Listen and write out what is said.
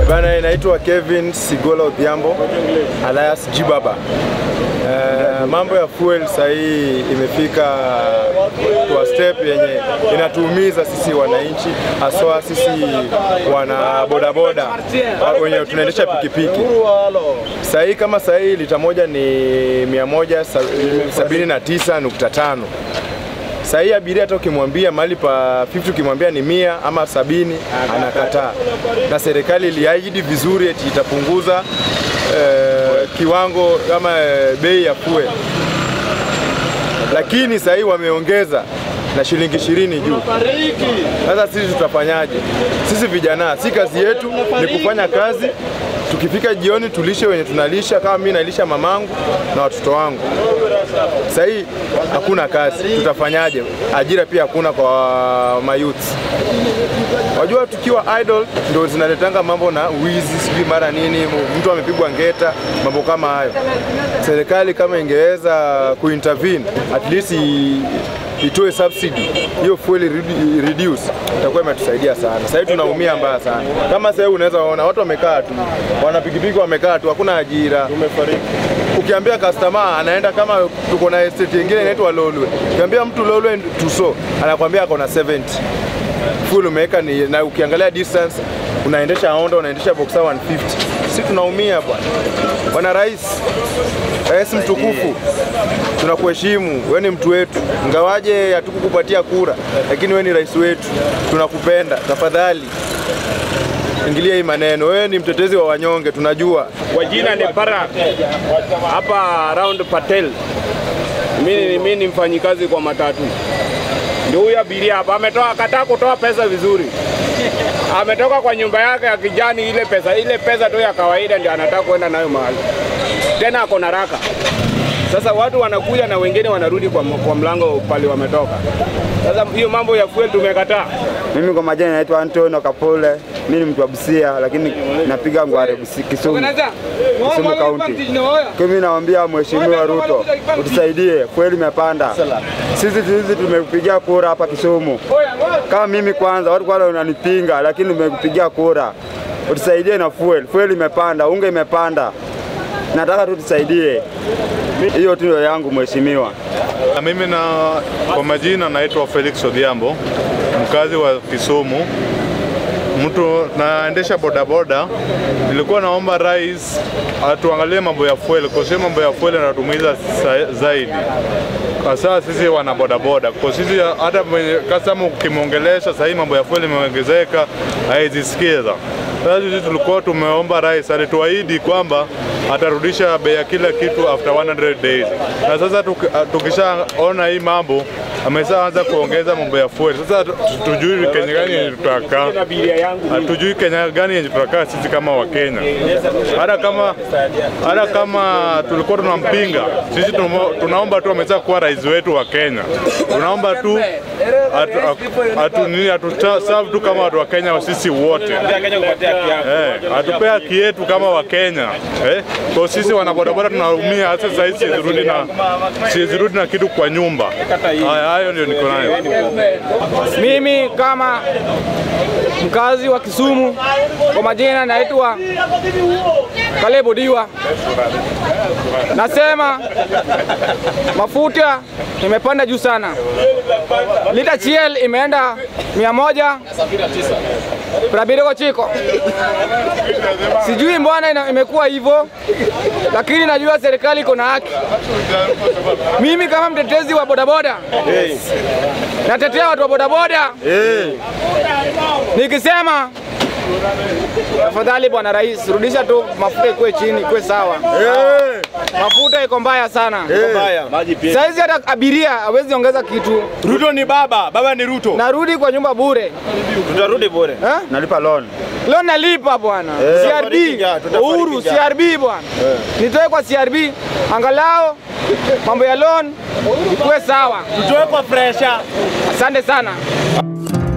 Bana, inaitwa Kevin Sigola Odhiambo alias Jibaba. Uh, mambo ya fuel sahii imefika kwa step yenye inatuumiza sisi wananchi, haswa sisi wana bodaboda wenye tunaendesha pikipiki. Sahii kama sahii lita moja ni 179.5 Saa hii abiria hata ukimwambia mahali pa 50 ukimwambia ni mia ama sabini anakataa, na serikali iliahidi vizuri eti itapunguza eh, kiwango ama eh, bei ya fuel, lakini saa hii wameongeza na shilingi ishirini juu. Sasa sisi tutafanyaje? Sisi vijana, si kazi yetu ni kufanya kazi tukifika jioni tulishe wenye tunalisha. Kama mimi nalisha mamangu na watoto wangu, sasa hii hakuna kazi, tutafanyaje? Ajira pia hakuna kwa mayouth. Wajua, tukiwa idle ndio zinaletanga mambo na wizi, sijui mara nini, mtu amepigwa ngeta, mambo kama hayo. Serikali kama ingeweza kuintervene at least i- itoe subsidy hiyo fuel redu- reduce, itakuwa imetusaidia sana. Sasa hivi tunaumia mbaya sana. Kama sasa hivi unaweza ona watu wamekaa tu, wana pikipiki wamekaa tu, hakuna ajira. Ukiambia customer anaenda kama tuko na estate nyingine inaitwa Lolwe, ukiambia mtu Lolwe Tuso anakwambia ako na 70 full umeweka ni, na ukiangalia distance unaendesha Honda unaendesha Boxer 150 si tunaumia bwana. Bwana Rais, Rais mtukufu, tunakuheshimu, wewe ni mtu wetu, ingawaje hatukukupatia kura, lakini wewe ni rais wetu, tunakupenda. Tafadhali ingilia hii maneno, wewe ni mtetezi wa wanyonge, tunajua. Kwa jina ni Barak hapa round Patel. Mimi mimi ni mfanyikazi kwa matatu. Ndio huyu abiria hapa ametoa kataa kutoa pesa vizuri. Ametoka kwa nyumba yake ya kijani, ile pesa ile pesa tu ya kawaida ndio anataka kwenda nayo mahali. Tena ako na raka. Sasa watu wanakuja na wengine wanarudi kwa, kwa mlango pale wametoka. Sasa hiyo mambo ya fuel tumekataa. Mimi kwa majina naitwa Antonio Kapole. Mimi ni mtu wa Busia lakini napiga Ngware Busi, Kisumu, Kisumu County. Kwa mimi naambia Mheshimiwa Ruto utusaidie, kweli imepanda. Sisi sisi tumepigia kura hapa Kisumu. Kama mimi kwanza, watu kwanza wananipinga, lakini nimekupigia kura. Utusaidie na fuel, fuel imepanda, unga imepanda. Nataka tu tusaidie. Hiyo tu ndio yangu mheshimiwa. Na Mimi na kwa majina naitwa Felix Odhiambo, mkazi wa Kisumu, mtu naendesha bodaboda. Nilikuwa naomba rais atuangalie mambo ya fuel, kwa sababu mambo ya fuel yanatumiza sa- zaidi hasa sisi wana bodaboda, kwa sisi hata mwenye customer ukimwongelesha sasa hivi mambo ya fuel imeongezeka, haizisikiza. Sasa sisi tulikuwa tumeomba rais, alituahidi kwamba atarudisha bei ya kila kitu after 100 days, na sasa tuki- tukishaona hii mambo ameshaanza kuongeza mambo ya fuel. Sasa tu- tujui Kenya gani yenye tutakaa, Abiria yangu hatujui Kenya gani yenye tutakaa sisi kama Wakenya. Hata kama hata kama tulikuwa tunampinga sisi, tumo- tunaomba tu ameweza kuwa rais wetu wa Kenya, tunaomba tu atu, atu, atu, nini atu serve tu kama watu wa Kenya sisi wote Eh, atupea haki yetu kama Wakenya eh, kwa sisi wanabodaboda tunaumia. Hasa sasa hizi sizirudi na sizirudi na kitu kwa nyumba. Haya, hayo ndio niko nayo. Mimi kama mkazi wa Kisumu, kwa majina naitwa Kalebo Diwa, nasema mafuta imepanda juu sana. Lita chiel imeenda mia moja Rabirego chiko, sijui mbona ina- imekuwa hivyo, lakini najua serikali iko na haki. Mimi kama mtetezi wa bodaboda natetea watu wa bodaboda nikisema tafadhali bwana rais, rudisha tu mafuta ikuwe chini, ikuwe sawa. Mafuta iko mbaya sana. Saizi hata abiria hawezi ongeza kitu, Ruto ni baba, baba ni Ruto. narudi kwa nyumba bure Tutarudi bure. eh? Nalipa loan. Leo nalipa bwana CRB, tutafariki Uhuru njaa. CRB bwana, nitoe kwa CRB angalau mambo ya loan ikuwe sawa. Tutoe kwa pressure. Asante sana.